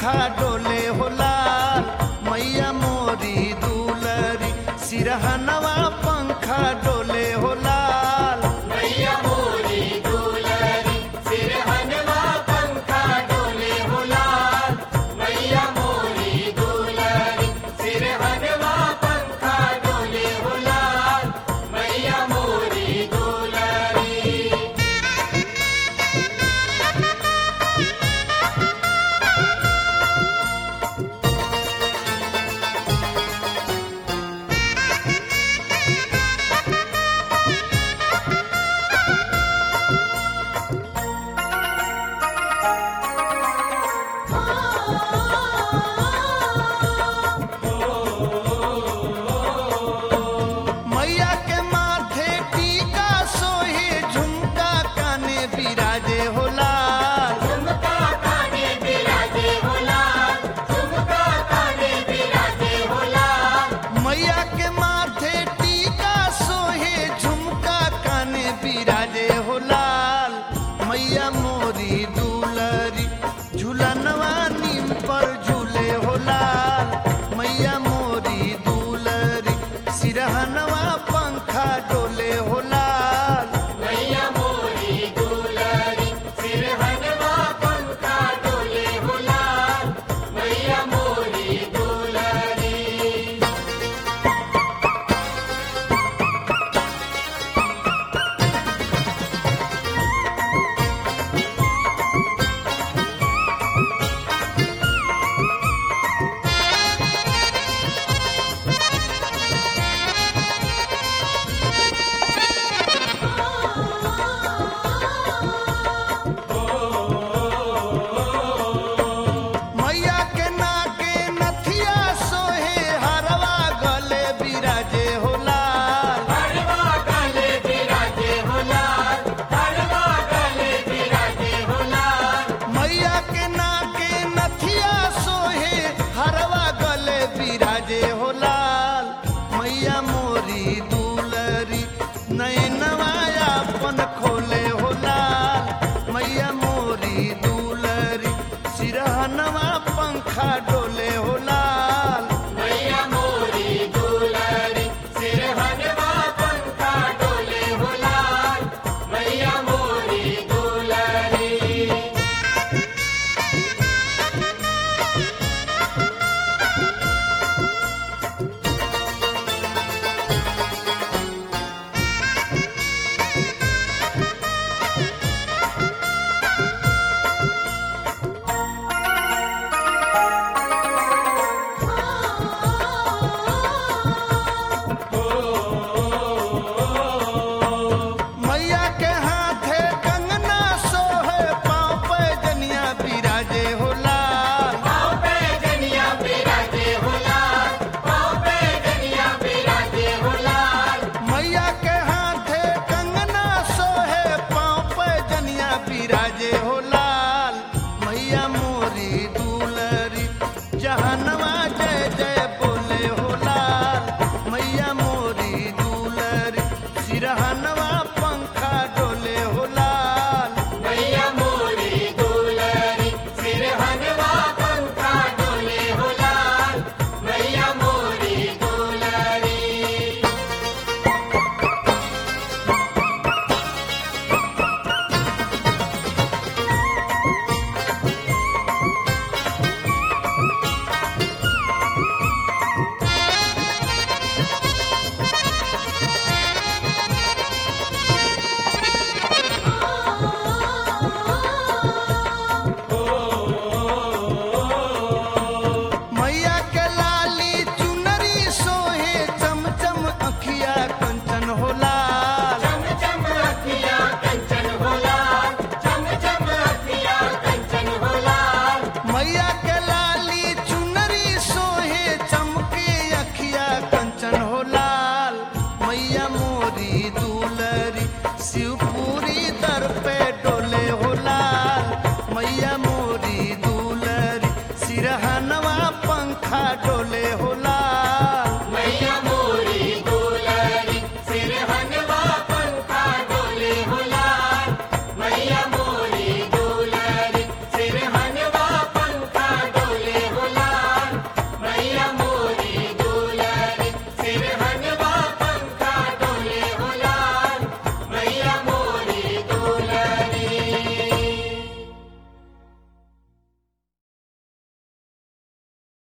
पंखा डोले हो लाल मैया मोरी दुलरी सिरहनवा पंखा डोले हो लाल मैया मोरी दुलरी सिरहनवा पंखा डोले हो लाल मैया मोरी दुलरी सिरहनवा पंखा डोले हो लाल मैया मोरी दुलरी मैया के माथे टीका सोहे झुमका काने बिराजे हो लाल झुमका काने बिराजे हो लाल झुमका काने बिराजे हो लाल मैया के माथे टीका सोहे झुमका काने बिराजे हो लाल मैया मोरी दुलरी झूलनवा नीम पर झूले हो लाल मैया मोरी दुलरी सिरहनवा पंखा डोले हो लाल मैया मोरी दुलरी सिरहनवा पंखा डोले हो लाल मैया मोरी दुलरी मैया के नाके नथिया सोहे हरवा गले बिराजे हो लाल हरवा गले बिराजे हो लाल हरवा गले बिराजे हो लाल मैया के नाके नथिया सोहे हरवा गले बिराजे हो लाल मैया मोरी दुलरी नैनवा अपन खोले हो लाल मैया मोरी दुलरी सिरहनवा पंखा डोले हो लाल मैया मोरी दुलरी सिरहनवा पंखा डोले हो लाल मैया मोरी दुलरी मैया के हाथे कंगना सोहे पाँव पे जनिया बिराजे हो लाल पाँव पे जनिया बिराजे हो लाल पाँव पे जनिया बिराजे हो लाल मैया के हाथे कंगना सोहे पाँव पे जनिया बिराजे हो लाल मैया मोरी दुलरी जहनवा जय जय बोले हो लाल मैया मोरी दुलरी सिरहनवा पंखा डोले हो लाल मैया मोरी दुलरी सिरहनवा पंखा डोले हो लाल मैया मोरी दुलरी मैया के लाली चुनरी सोहे चमचम अखिया कंचन हो लाल चम चम अखियाँ कंचन हो लाल चम चम अखियाँ कंचन हो लाल मैया के